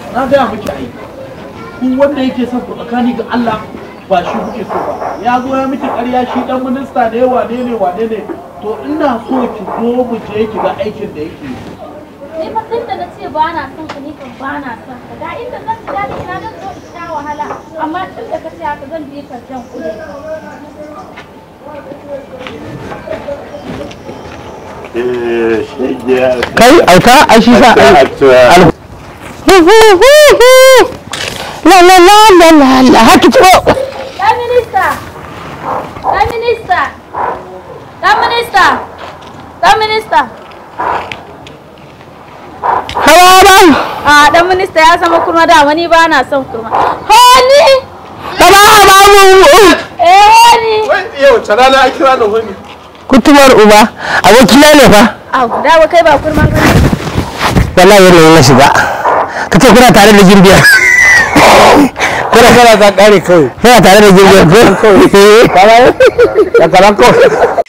na gaya miki ai ku wanda yake son ku tsakani ga Allah ba shi kuke so ba ya zo ya miki ƙarya shi dan minista ne wane ne wane ne to ina so ki zo mu je ki ga aikin da yake yi Ni fa tun da na ce ba na son ka ni kan ba na son ka. Da inda zan ji daɗi ina zan zo in sha wahala. Amma tun da ka ce haka zan je ka jan kuɗi. kai auta ai shi sa ai al- la la la la la la haki tsoro Ɗan minista! Ɗan minista! Ɗan minista! Ɗan minista! hawa ba A ɗan minista ya zama kurma da wani ba na son kurma. Honi! kama ba mu Eh honi! wai yau ta rana a kira da wani kutumar uba abokina ne fa Au, dawo kai ba kurma ba ne. wallahi yanayin na shiga ka ce kuna tare da jirgiya kuna kana ta kare kawai kuna tare da jirgiya ko ya karan kawai